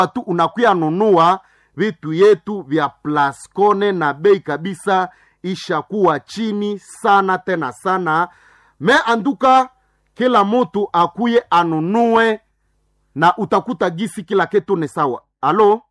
tu unakuya nunua vitu yetu vya Plascone na bei kabisa ishakuwa chini sana tena sana. Me anduka kila mutu akuye anunue na utakuta gisi kila kitu ni sawa. Alo,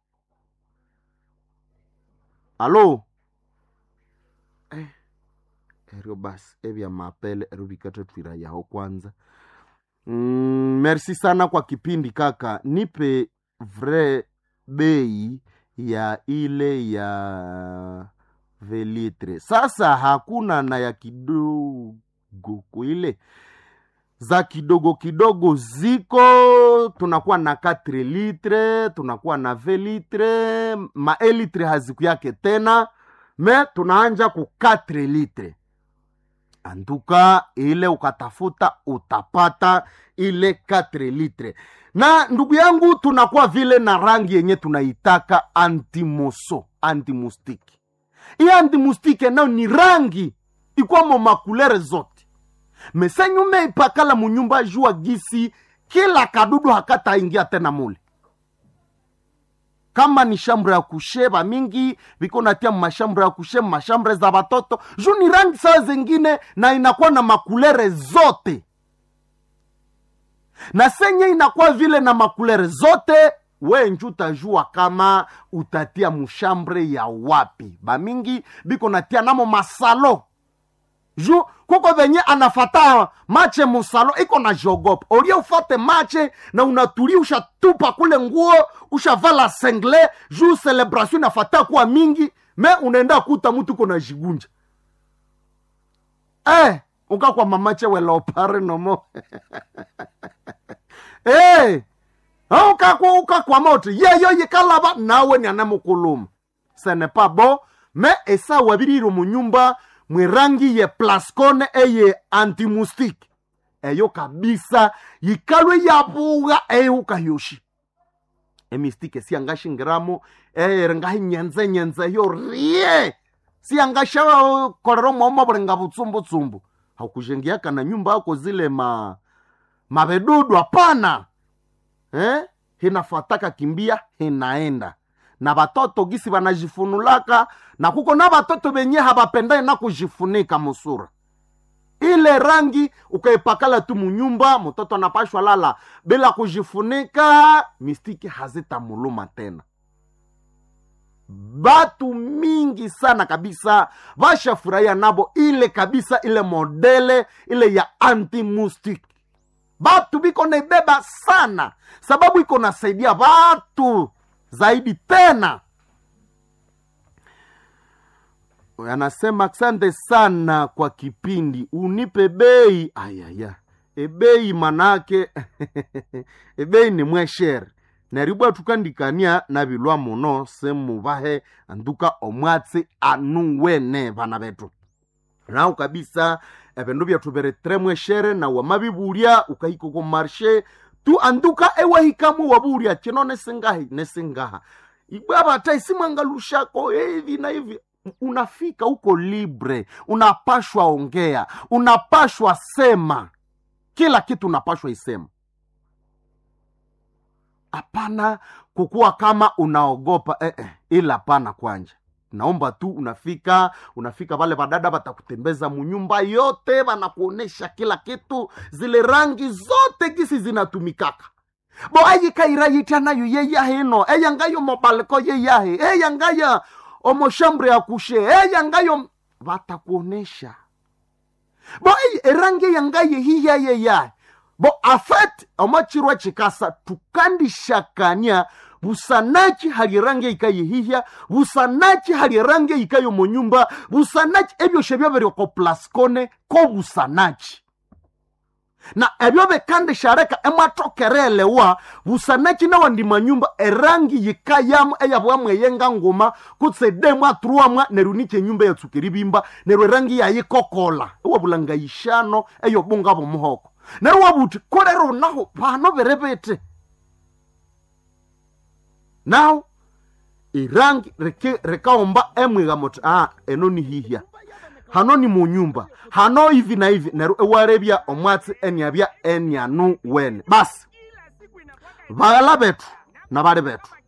alo eh, eryo basi evya mapele eryo vikate twira yaho kwanza. Mm, merci sana kwa kipindi kaka, nipe vrai bei ya ile ya velitre. Sasa hakuna na ya kidogo ile za kidogo kidogo ziko, tunakuwa na 4 litre, tunakuwa na 20 litre, ma elitre haziku yake tena, me tunaanja ku 4 litre anduka ile ukatafuta utapata ile 4 litre na ndugu yangu tunakuwa vile na rangi yenye tunaitaka antimoso antimustiki hii antimustiki nayo ni rangi ikwamo makulere zote mesenyume ipakala munyumba jua gisi kila kadudu hakataingia tena mule kama ni shambre ya kusheba mingi viko natia mashambre ya kushe mashambre za watoto juu ni rangi saa zingine na inakuwa na makulere zote na senye inakuwa vile na makulere zote we nju utajua kama utatia mushambre ya wapi bamingi biko natia namo masalo ju kuko venye anafata mache musalo iko na jogopa olie ufate mache na unatulia ushatupa kule nguo ushavala sengle ju celebration inafata kuwa mingi me unaenda kuta mutu iko na jigunja eh, ukakwa mamache weleopare nomo eh, ukakwa ukakwa moto yeyo yikalaba nawe ni anamukuluma ce n'est pas bon me esa wabiriro munyumba mwirangi ye plascone eye antimustique eyo kabisa yikalwe yabuga eyeukayoshi emistike siangashingiramo erengahi nyenze nyenze yo rie siangasha kolero mwomo bulenga butsumbutshumbu hakujengiaka na nyumba yako zile ma mabedudu hapana eh? hinafataka kimbia hinaenda na batoto gisi banajifunulaka na kuko na batoto benye habapendai na kujifunika musura ile rangi ukaipakala tu munyumba mtoto anapashwa lala bila kujifunika mistiki hazitamuluma tena batu mingi sana kabisa bashafurahia nabo ile kabisa ile modele ile ya antimustic batu biko naibeba sana sababu iko nasaidia batu zaidi tena anasema asante sana kwa kipindi unipe bei ayaya ebei manake ebei ni mweshere neribwa tukandikania na bilwa muno semubahe anduka omwatsi anu wene bana betu nao kabisa ebindu byethu biri tre mweshere na wamabibulya ukahika ku marshe tu anduka ewahikamu wabulya chino nesingahi nesingaha ibwabata isimwangalushako hivi na hivi unafika huko libre unapashwa ongea unapashwa sema kila kitu unapashwa isema hapana kukuwa kama unaogopa eh, eh, ila hapana kwanja naomba tu unafika unafika vale vadada vatakutembeza munyumba yote vanakuonesha kila kitu zile rangi zote gisi zinatumikaka bo ayikairayitya nayo yeyahino eyangayo mobaliko yeyahe eyangaya omoshambre ya kushe eyangayo vatakuonesha bo ey, erangi eyangaye hiyayeyahe bo afet omachirwa chikasa tukandishakania busanachi hali rangi ikayihihya busanachi hali rangi ikayo munyumba busanachi ebyoshe byaberyoko plascone ko busanachi na ebyo bikandishareka emwatokerelewa busanachi nawandi manyumba erangi yikayamu eyabwamu eyenga nguma kutse demu aturuamwa neru niche nyumba yatsukiri bimba neru erangi yayikokola ewabulanga yishano eyobunga bomuhoko neru wabuti kolero naho pano berebete now irangi reke- rekaomba emwiga moti ah, eno ni hihya hano ni munyumba hano hivi na hivi neru ewarebya omwatsi eniabya enianu wene basi baghala betu na bali betu